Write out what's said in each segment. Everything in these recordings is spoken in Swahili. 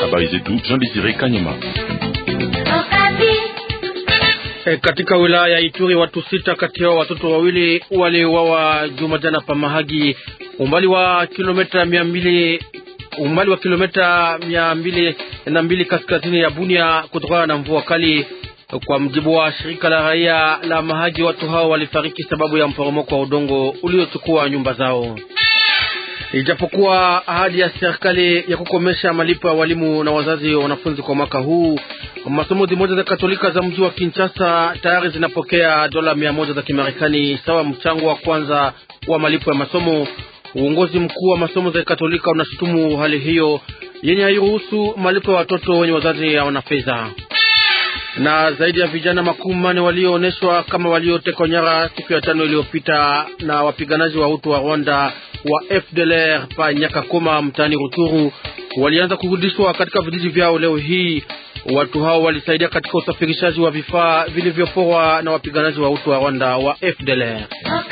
Habari zetu Jean Desire Kanyama. E, katika wilaya ya Ituri watu sita kati yao watoto wawili waliuawa Jumajana pa Mahagi, umbali wa kilomita mia mbili umbali wa kilomita mia mbili na mbili kaskazini ya Bunia kutokana na mvua kali. Kwa mjibu wa shirika la raia la Mahagi, watu hao walifariki sababu ya mporomoko wa udongo uliochukua nyumba zao. Ijapokuwa ahadi ya serikali ya kukomesha malipo ya walimu na wazazi wa wanafunzi kwa mwaka huu, masomo zimoja za Katolika za mji wa Kinshasa tayari zinapokea dola mia moja za Kimarekani sawa mchango wa kwanza wa malipo ya masomo. Uongozi mkuu wa masomo za Katolika unashutumu hali hiyo yenye hairuhusu malipo ya watoto wenye wazazi hawana fedha. Na zaidi ya vijana makumi mane walioonyeshwa kama waliotekwa nyara siku ya tano iliyopita na wapiganaji wa Hutu wa Rwanda wa FDLR pa Nyakakoma mtaani Ruturu walianza kurudishwa katika vijiji vyao leo hii. Watu hao walisaidia katika usafirishaji wa vifaa vilivyoporwa na wapiganaji wa Hutu wa Rwanda wa FDLR.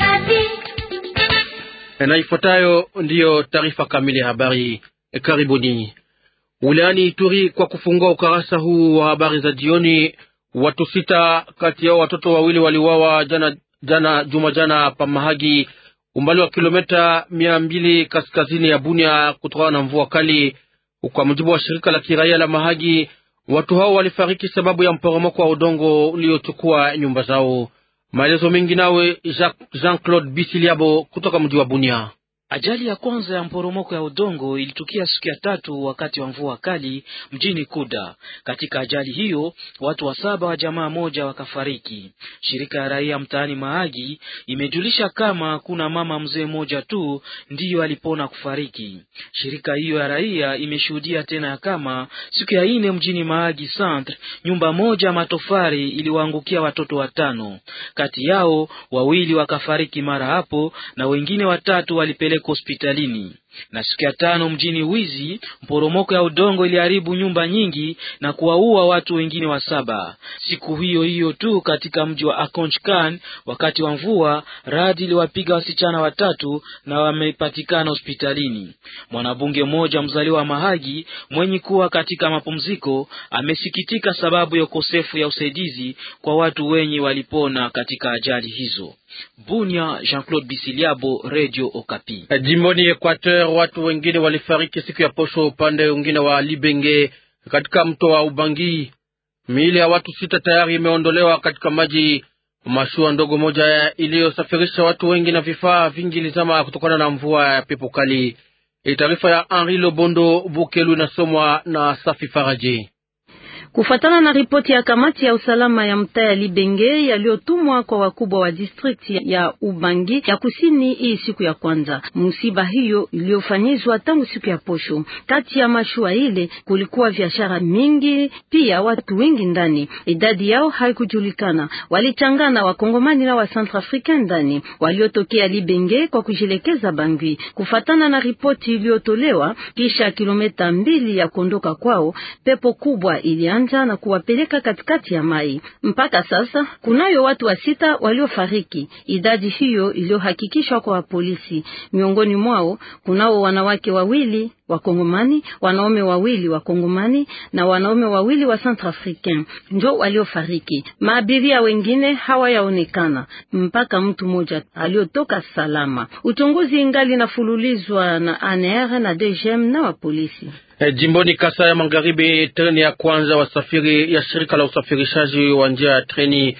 Na ifuatayo ndiyo taarifa kamili ya habari. Karibuni. Wilayani Ituri, kwa kufungua ukarasa huu wa habari za jioni, watu sita kati yao watoto wawili waliuawa jana jana juma jana pa Mahagi, umbali wa kilomita mia mbili kaskazini ya Bunia, kutokana na mvua kali. Kwa mujibu wa shirika la kiraia la Mahagi, watu hao walifariki sababu ya mporomoko wa udongo uliochukua nyumba zao. Maelezo mengi nawe Jean Claude Bisiliabo kutoka mji wa Bunia. Ajali ya kwanza ya mporomoko ya udongo ilitukia siku ya tatu wakati wa mvua kali mjini Kuda. Katika ajali hiyo watu wa saba wa jamaa moja wakafariki. Shirika ya raia mtaani Mahagi imejulisha kama kuna mama mzee mmoja tu ndiyo alipona kufariki. Shirika hiyo ya raia imeshuhudia tena ya kama siku ya ine mjini Mahagi Centre, nyumba moja matofari iliwaangukia watoto watano, kati yao wawili wakafariki mara hapo na wengine watatu walipelekwa hospitalini. Na siku ya tano mjini Wizi, mporomoko ya udongo iliharibu nyumba nyingi na kuwaua watu wengine wa saba. Siku hiyo hiyo tu katika mji wa Akonchkan, wakati wa mvua, radi iliwapiga wasichana watatu na wamepatikana hospitalini. Mwanabunge mmoja mzaliwa wa Mahagi mwenye kuwa katika mapumziko amesikitika sababu ya ukosefu ya usaidizi kwa watu wenye walipona katika ajali hizo. Bunia, Jean-Claude Bisiliabo, Radio Okapi. Jimboni Equateur, watu wengine walifariki siku ya posho upande wengine wa Libenge katika mto wa Ubangi. Miili ya watu sita tayari imeondolewa katika maji. Mashua ndogo moja iliyosafirisha watu wengi na vifaa vingi ilizama kutokana na mvua ya pepo kali. Taarifa ya Henri Lobondo Bukelu inasomwa na Safi Faraji. Kufatana na ripoti ya kamati ya usalama ya mtaa ya Libenge yaliyotumwa kwa wakubwa wa district ya Ubangi ya kusini hii siku ya kwanza, msiba hiyo iliyofanyizwa tangu siku ya posho. Kati ya mashua ile kulikuwa biashara mingi, pia watu wengi ndani, idadi yao haikujulikana. Walichangana wakongomani na wa Centrafricain ndani waliotokea Libenge kwa kujielekeza Bangui. Kufatana na ripoti iliyotolewa kisha kilomita mbili ya kuondoka kwao, pepo kubwa ili na kuwapeleka katikati ya mai. Mpaka sasa kunayo watu wa sita waliofariki, idadi hiyo iliyohakikishwa kwa polisi. Miongoni mwao kunao wanawake wawili Wakongomani, wanaume wawili Wakongomani na wanaume wawili wa Centrafricain njo waliofariki. Maabiria wengine hawayaonekana mpaka mtu mmoja aliotoka salama. Uchunguzi ingali nafululizwa na ANR na DGM na wa polisi. E, jimboni Kasa ya Magharibi, treni ya kwanza wasafiri ya shirika la usafirishaji wa njia ya treni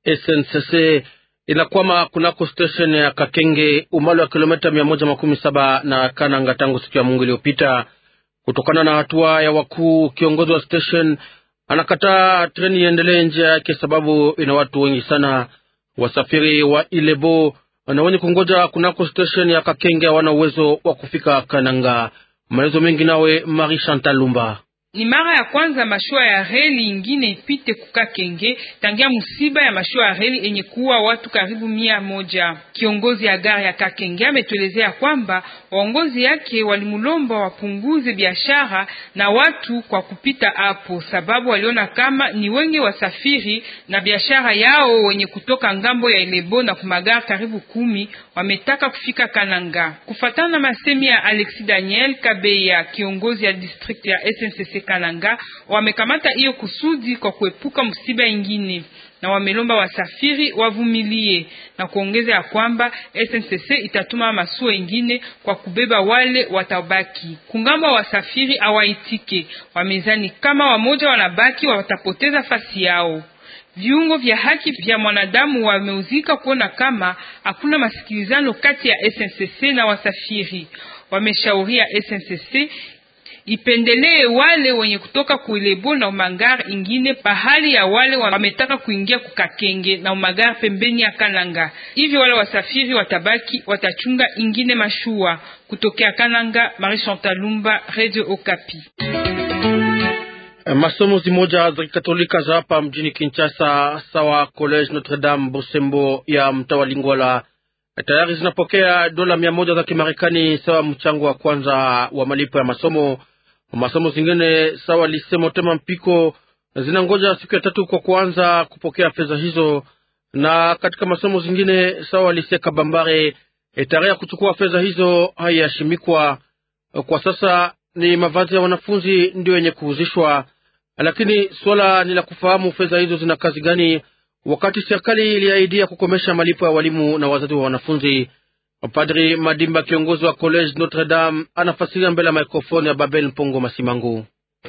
SNCC inakwama kunako station ya Kakenge umbali wa kilomita mia moja makumi saba na Kananga tangu siku ya Mungu iliyopita. Kutokana na hatua ya wakuu, kiongozi wa station anakataa treni iendelee njia yake sababu ina watu wengi sana. Wasafiri wa Ilebo na wenye kungoja kunako station ya Kakenge hawana uwezo wa kufika Kananga. Maelezo mengi nawe Marie Chantal Lumba. Ni mara ya kwanza mashua ya reli ingine ipite Kukakenge tangia msiba ya mashua ya reli enye kuwa watu karibu mia moja. Kiongozi ya gari ya Kakenge ametuelezea kwamba waongozi yake walimulomba wapunguze biashara na watu kwa kupita hapo, sababu waliona kama ni wengi wasafiri na biashara yao wenye kutoka ngambo ya Elebo na kumagari karibu kumi wametaka kufika Kananga. Kufatana na masemi ya Alexis Daniel Kabeya, kiongozi ya district ya SNCC Kananga wamekamata hiyo kusudi kwa kuepuka msiba ingine na wamelomba wasafiri wavumilie na kuongeza ya kwamba SNCC itatuma masuo ingine kwa kubeba wale watabaki. Kungambo wasafiri awaitike, wamezani kama wamoja wanabaki watapoteza fasi yao. Viungo vya haki vya mwanadamu wameuzika kuona kama hakuna masikilizano kati ya SNCC na wasafiri. Wameshauria SNCC ipendelee wale wenye kutoka kuilebo na umagar ingine pahali ya wale wametaka kuingia kukakenge na umagar pembeni ya Kananga. Hivyo wale wasafiri watabaki watachunga ingine mashua. Kutokea Kananga, Marie Chantal Lumba, Radio Okapi. Masomo zimoja za Kikatolika za hapa mjini Kinshasa sawa College Notre Dame Bosembo ya mtaa wa Lingwala tayari zinapokea dola mia moja za Kimarekani sawa mchango wa kwanza wa malipo ya masomo. Masomo zingine sawa Lise Motema Mpiko zinangoja siku ya tatu kwa kuanza kupokea fedha hizo, na katika masomo zingine sawa Lise Kabambare tarehe ya kuchukua fedha hizo haiyashimikwa kwa sasa. Ni mavazi ya wanafunzi ndio yenye kuhuzishwa, lakini swala ni la kufahamu fedha hizo zina kazi gani, wakati serikali iliahidia kukomesha malipo ya walimu na wazazi wa wanafunzi. Padri Madimba, kiongozi wa College Notre Dame, anafasiria mbele ya mikrofoni ya Babel Mpongo Masimangu.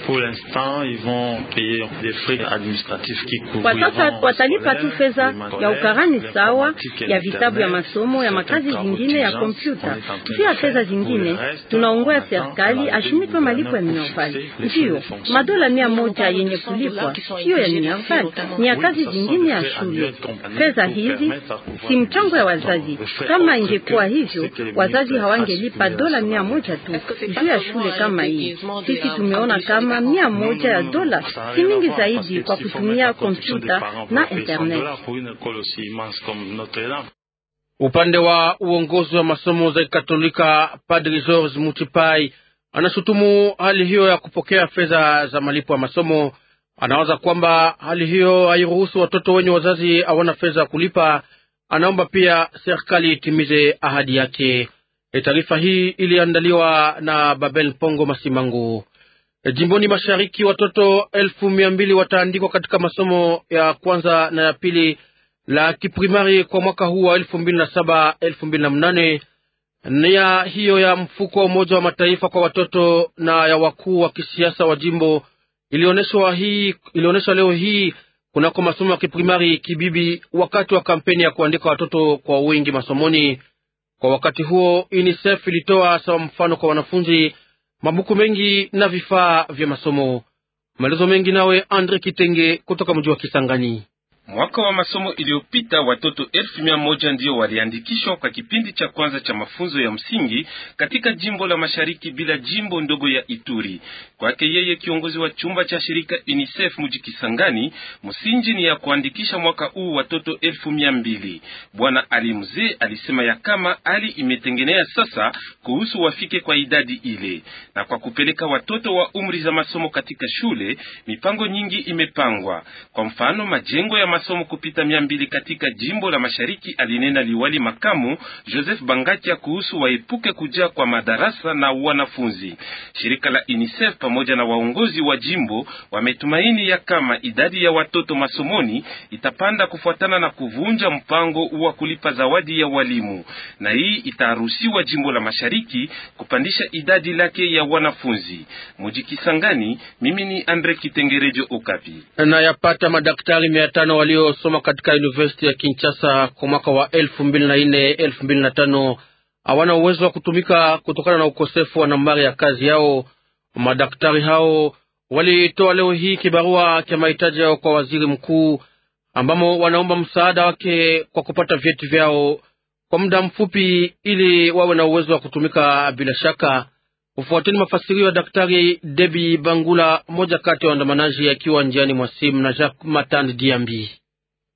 Kwa sasa watalipa tu fedha ya ukarani sawa ya vitabu ya masomo ya makazi zingine ya kompyuta. Pia fedha zingine tunaongoya serikali ashimikwe malipo ya Minerval. Ndiyo madola mia moja yenye kulipwa siyo ya Minerval, ni ya kazi zingine ya shule. Fedha hizi si mchango ya wazazi. Kama ingekuwa hivyo, wazazi hawangelipa dola mia moja tu juu ya shule kama hii. Sisi tumeona kama mia moja ya dola si mingi zaidi kwa kutumia kompyuta na internet. Upande wa uongozi wa masomo za Katolika, Padri George Mutipai anashutumu hali hiyo ya kupokea fedha za malipo ya masomo. Anawaza kwamba hali hiyo hairuhusu watoto wenye wazazi hawana fedha ya kulipa. Anaomba pia serikali itimize ahadi yake. Taarifa hii iliandaliwa na Babel Pongo Masimangu. Jimboni mashariki watoto elfu mia mbili wataandikwa katika masomo ya kwanza na ya pili la kiprimari kwa mwaka huu wa elfu mbili na saba elfu mbili na mnane nia hiyo ya mfuko wa Umoja wa Mataifa kwa watoto na ya wakuu wa kisiasa wa jimbo ilionyeshwa hii ilionyeshwa leo hii kunako masomo ya kiprimari Kibibi wakati wa kampeni ya kuandika watoto kwa wingi masomoni. Kwa wakati huo UNICEF ilitoa sawa mfano kwa wanafunzi mabuku mengi na vifaa vya masomo. Maelezo mengi nawe Andre Kitenge kutoka mji wa Kisangani. Mwaka wa masomo iliyopita watoto elfu mia moja ndio waliandikishwa kwa kipindi cha kwanza cha mafunzo ya msingi katika jimbo la mashariki bila jimbo ndogo ya Ituri. Kwake yeye kiongozi wa chumba cha shirika UNICEF mji Kisangani, msingi ni ya kuandikisha mwaka huu watoto elfu mia mbili. Bwana Ali Mzee alisema ya kama hali imetengenea sasa kuhusu wafike kwa idadi ile, na kwa kupeleka watoto wa umri za masomo katika shule, mipango nyingi imepangwa. Kwa mfano majengo ya masomo kupita mia mbili katika jimbo la mashariki, alinena liwali makamu Joseph Bangatia kuhusu waepuke kujaa kwa madarasa na wanafunzi. Shirika la UNICEF pamoja na waongozi wa jimbo wametumaini ya kama idadi ya watoto masomoni itapanda kufuatana na kuvunja mpango wa kulipa zawadi ya walimu, na hii itaruhusiwa jimbo la mashariki kupandisha idadi lake ya wanafunzi. Muji Kisangani, mimi ni Andre Kitengerejo Okapi. Na yapata madaktari mia tano waliosoma katika University ya Kinshasa kwa mwaka wa elfu mbili na nne elfu mbili na tano hawana uwezo wa kutumika kutokana na ukosefu wa nambari ya kazi yao. Madaktari hao walitoa leo hii kibarua cha mahitaji yao kwa waziri mkuu, ambamo wanaomba msaada wake kwa kupata vyeti vyao kwa muda mfupi, ili wawe na uwezo wa kutumika bila shaka. Ufuateni mafasirio ya Daktari Debi Bangula, mmoja kati ya waandamanaji, akiwa njiani mwa simu na Jacques Matand Diambi.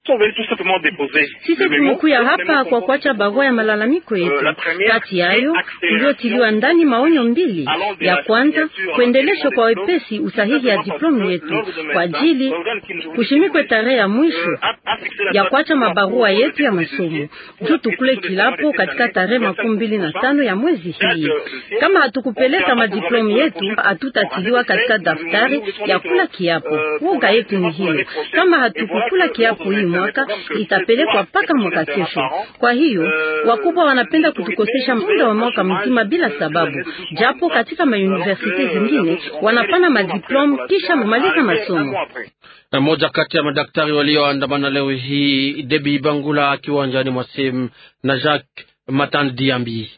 Sisi tumekuya hapa kwa kuacha barua ya malalamiko yetu. Kati yayo iliyotiliwa ndani maonyo mbili. Ya kwanza kuendeleshwa kwa wepesi usahihi ya diplomu yetu kwa ajili kushimikwe tarehe ya mwisho ya kuacha mabarua yetu ya masomo juu tukule kilapo katika tarehe makumi mbili na tano ya mwezi hii. Kama hatukupeleka madiplomu yetu, hatutatiliwa katika daftari ya kula kiapo. Woga yetu ni hiyo, kama hatukukula kiapo hii mwaka itapelekwa mpaka mwaka kesho. Kwa hiyo wakubwa wanapenda kutukosesha muda wa mwaka mzima bila sababu, japo katika mauniversite zingine wanapana madiplomu kisha kumaliza masomo. Mmoja kati ya madaktari walioandamana leo hii Debi Bangula kiwanjani mwa Sem na Jacques Matan Diambi.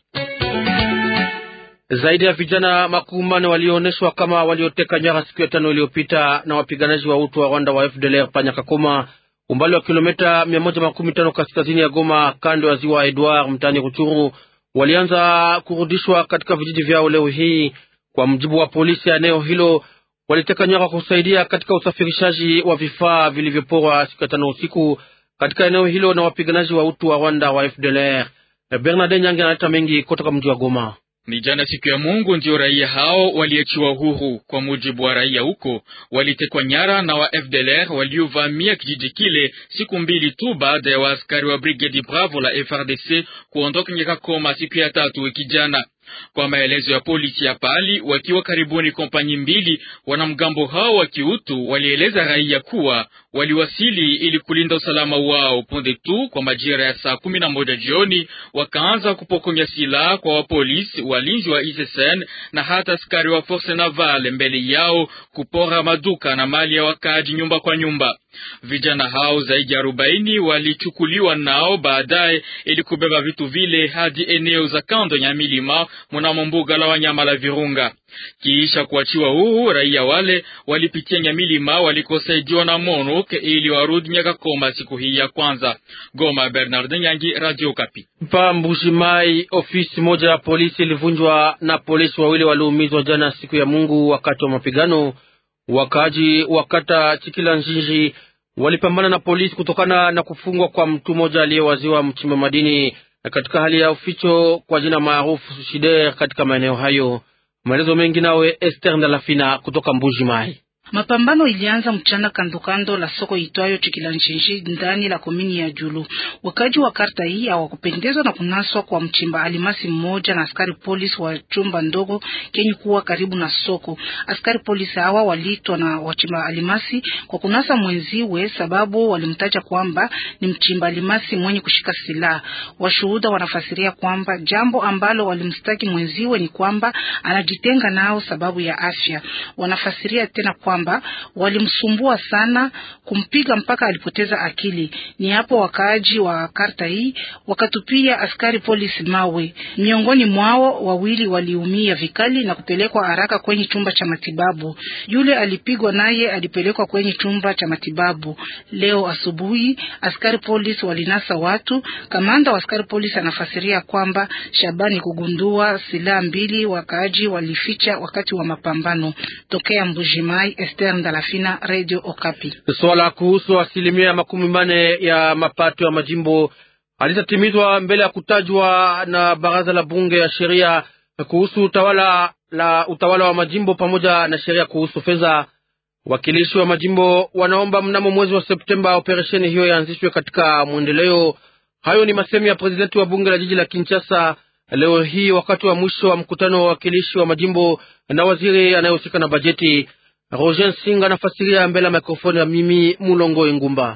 Zaidi ya vijana makumi manne walioonyeshwa kama walioteka nyara siku ya tano iliyopita na wapiganaji wa utu wa Rwanda wa FDLR Panyakakoma, umbali wa kilomita mia moja makumi tano kaskazini ya Goma, kando ya ziwa Edward mtaani Ruchuru, walianza kurudishwa katika vijiji vyao leo hii. Kwa mjibu wa polisi ya eneo hilo, waliteka nyara kusaidia katika usafirishaji wa vifaa vilivyoporwa siku ya tano usiku katika eneo hilo na wapiganaji wa utu wa Rwanda wa FDLR. Bernard Nyange analeta mengi kutoka mji wa Goma. Ni jana siku ya Mungu ndio raia hao waliachiwa huru. Kwa mujibu wa raia huko, walitekwa nyara na wa FDLR waliovamia kijiji kile siku mbili tu baada ya waaskari wa brigedi Bravo la FRDC kuondoka Nyakakoma siku ya tatu wiki jana. Kwa maelezo ya polisi ya pali, wakiwa karibuni kompanyi mbili, wanamgambo hao wa kiutu walieleza raia kuwa waliwasili ili kulinda usalama wao. Punde tu kwa majira ya saa kumi na moja jioni, wakaanza kupokonya silaha kwa wapolisi, walinzi wa ISSN na hata askari wa force navale, mbele yao kupora maduka na mali ya wakaaji nyumba kwa nyumba. Vijana hao zaidi ya arobaini walichukuliwa nao baadaye ili kubeba vitu vile hadi eneo za kando ya milima mnamo mbuga la wanyama la Virunga. Kiisha kuachiwa huru, raia wale walipitia Nyamilima walikosaidiwa na MONUC ili warudi Nyakakoma siku hii ya kwanza. Goma, Bernard Nyangi, Radio Kapi. Pa Mbushimai, ofisi moja ya polisi ilivunjwa na polisi wawili waliumizwa jana siku ya Mungu wakati wa mapigano. Wakaaji wa kata Chikila Njinji walipambana na polisi kutokana na kufungwa kwa mtu mmoja aliyewaziwa mchimba madini katika hali ya uficho kwa jina maarufu Shider katika maeneo hayo. Maelezo mengi nawe Esther Ndalafina kutoka Mbuji Mai. Mapambano ilianza mchana kandokando la soko itwayo Chikilanchinji ndani la komini ya Julu. Wakaji wa karta hii hawakupendezwa na kunaswa kwa mchimba alimasi mmoja na askari polisi wa chumba ndogo kenye kuwa karibu na soko. Askari polisi hawa waliitwa na wachimba alimasi kwa kunasa mwenziwe, sababu walimtaja kwamba ni mchimba alimasi mwenye kushika silaha. Washuhuda wanafasiria kwamba jambo ambalo walimstaki mwenziwe ni kwamba anajitenga nao sababu ya afya. Wanafasiria tena kwamba walimsumbua sana kumpiga mpaka alipoteza akili. Ni hapo wakaaji wa karta hii wakatupia askari polisi mawe, miongoni mwao wawili waliumia vikali na kupelekwa haraka kwenye chumba cha matibabu. Yule alipigwa naye alipelekwa kwenye chumba cha matibabu. Leo asubuhi askari polisi walinasa watu. Kamanda wa askari polisi anafasiria kwamba Shabani kugundua silaha mbili wakaaji walificha wakati wa mapambano. Tokea Mbujimai, Esther Ndalafina, Radio Okapi. Swala kuhusu asilimia makumi mane ya mapato ya majimbo halitatimizwa mbele ya kutajwa na baraza la bunge ya sheria kuhusu utawala la utawala wa majimbo pamoja na sheria kuhusu fedha. Wakilishi wa majimbo wanaomba mnamo mwezi wa Septemba operesheni hiyo yaanzishwe katika mwendeleo. Hayo ni masemi ya prezidenti wa bunge la jiji la Kinshasa leo hii wakati wa mwisho wa mkutano wa wakilishi wa majimbo na waziri anayehusika na bajeti. Roger Singa anafasiria mbele ya mikrofoni ya mimi Mulongo Engumba.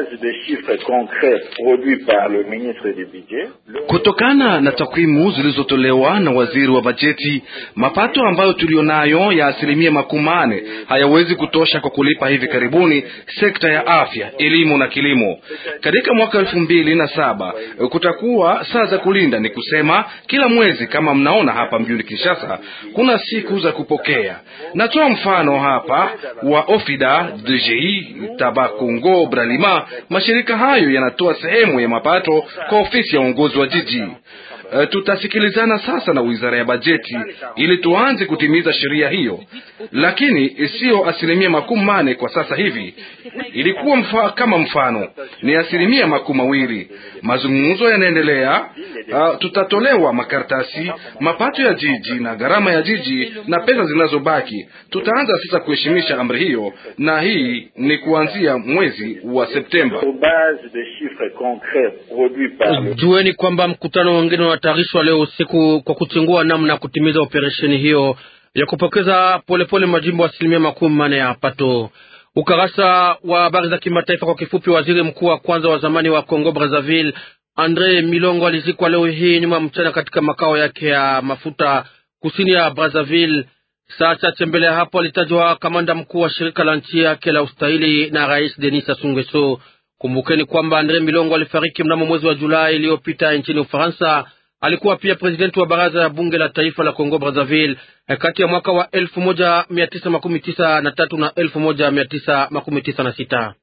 Kutokana na takwimu zilizotolewa na waziri wa bajeti, mapato ambayo tulionayo ya asilimia makumi mane hayawezi kutosha kwa kulipa hivi karibuni sekta ya afya, elimu na kilimo. Katika mwaka elfu mbili na saba kutakuwa saa za kulinda, ni kusema kila mwezi, kama mnaona hapa mjini Kinshasa kuna siku za kupokea. Natoa mfano hapa wa Ofida, DGI, Tabakongo, Bralima. Mashirika hayo yanatoa sehemu ya mapato kwa ofisi ya uongozi wa jiji. uh, tutasikilizana sasa na wizara ya bajeti ili tuanze kutimiza sheria hiyo, lakini siyo asilimia makumi mane kwa sasa hivi. Ilikuwa mfa, kama mfano ni asilimia makumi mawili. Mazungumzo yanaendelea. Uh, tutatolewa makaratasi, mapato ya jiji na gharama ya jiji na pesa zinazobaki. Tutaanza sasa kuheshimisha amri hiyo, na hii ni kuanzia mwezi wa Septemba. Jueni kwamba mkutano wengine unatayarishwa leo usiku kwa kuchungua namna ya kutimiza operesheni hiyo ya kupokeza polepole majimbo asilimia makumi manne ya pato. Ukarasa wa habari za kimataifa kwa kifupi. Waziri mkuu wa kwanza wa zamani wa Congo Brazzaville Andre Milongo alizikwa leo hii nyuma mchana katika makao yake ya mafuta kusini ya Brazzaville. Saa chache mbele ya hapo alitajwa kamanda mkuu wa shirika la nchi yake la ustahili na Rais Denis Sassou Nguesso. Kumbukeni kwamba Andre Milongo alifariki mnamo mwezi wa Julai iliyopita nchini Ufaransa. Alikuwa pia presidenti wa baraza ya bunge la taifa la Congo Brazzaville kati ya mwaka wa elfu moja mia tisa makumi tisa na tatu na elfu moja mia tisa makumi tisa na sita.